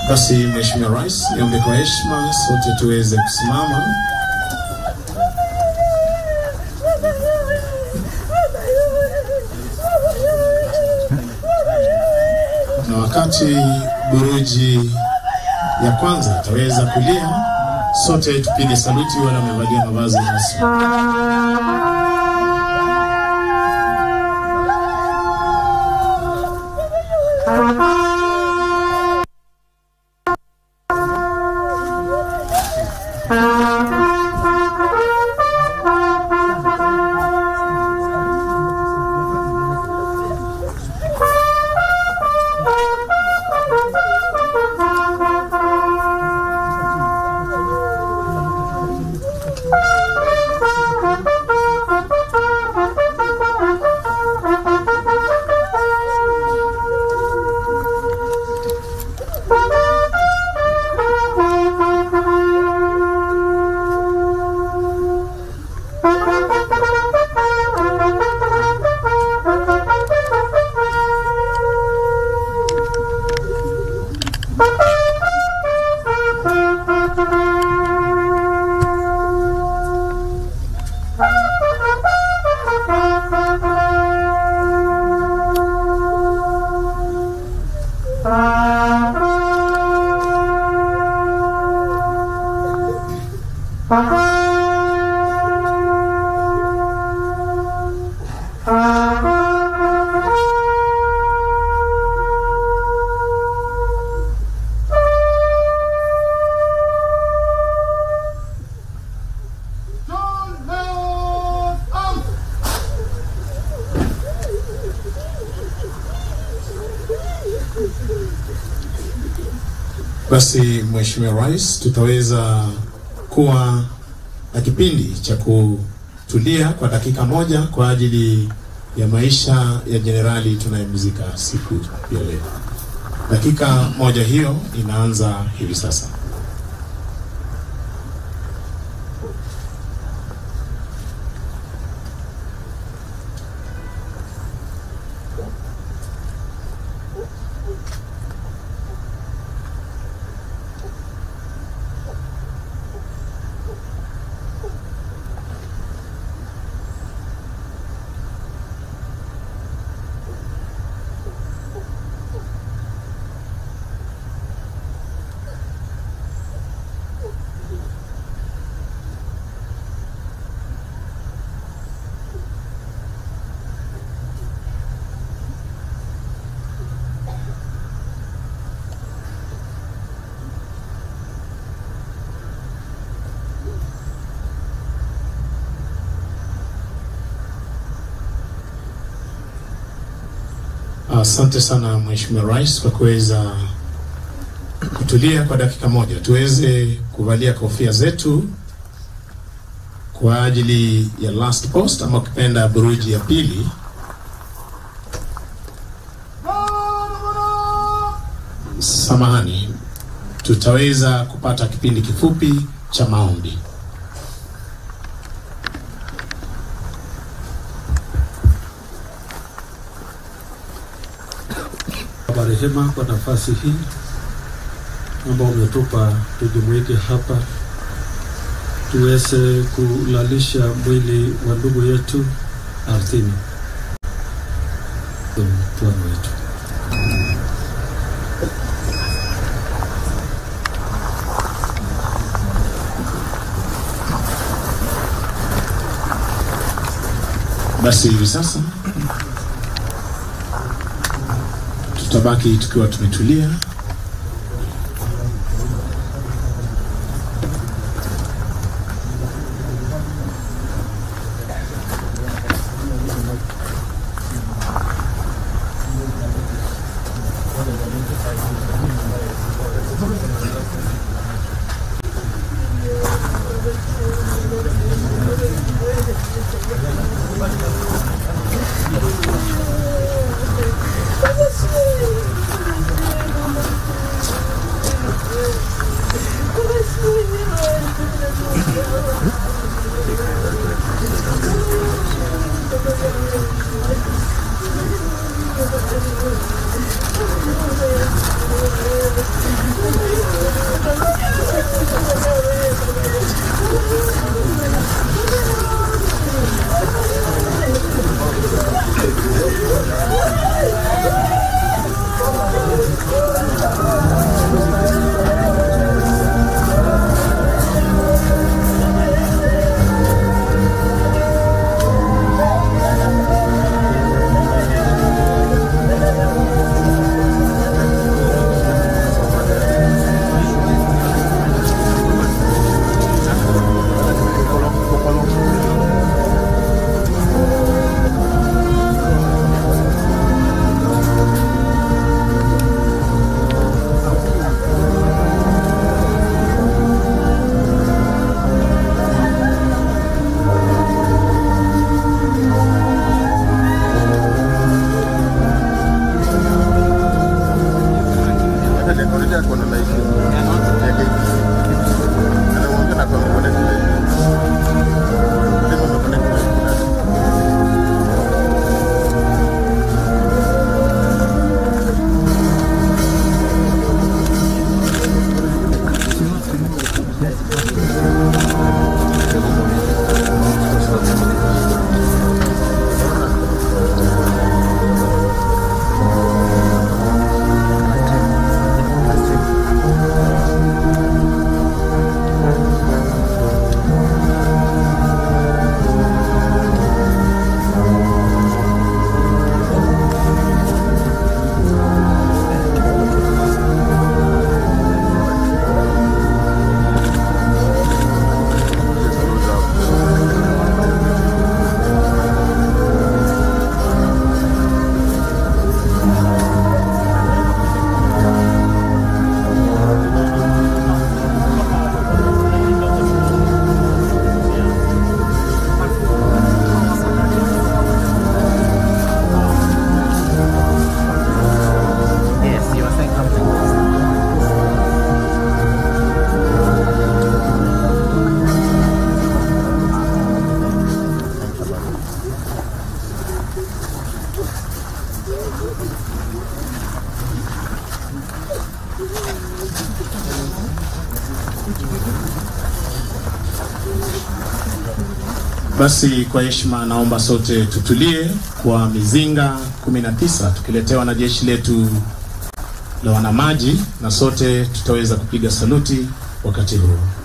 Basi Mheshimiwa Rais, niombe kwa heshima sote tuweze kusimama. Na wakati buruji ya kwanza itaweza kulia, sote tupige saluti wale wamevalia mavazi rasmi. Basi Mheshimiwa Rais, tutaweza kuwa na kipindi cha kutulia kwa dakika moja kwa ajili ya maisha ya jenerali tunayemzika siku ya leo. Dakika moja hiyo inaanza hivi sasa. Asante sana Mheshimiwa Rais kwa kuweza kutulia kwa dakika moja, tuweze kuvalia kofia zetu kwa ajili ya last post ama ukipenda buruji ya pili. Samahani, tutaweza kupata kipindi kifupi cha maombi. Baba rehema, kwa nafasi hii ambao umetupa tujumuike hapa tuweze kulalisha mwili wa ndugu yetu ardhini. Bwana wetu, Basi hivi sasa tutabaki tukiwa tumetulia already ako na license ya KBC. Anaongea na kwa connect license. Ndio ndo connect license. Yes, you were saying something. Basi kwa heshima, naomba sote tutulie kwa mizinga 19 tukiletewa na jeshi letu la wanamaji, na sote tutaweza kupiga saluti wakati huo.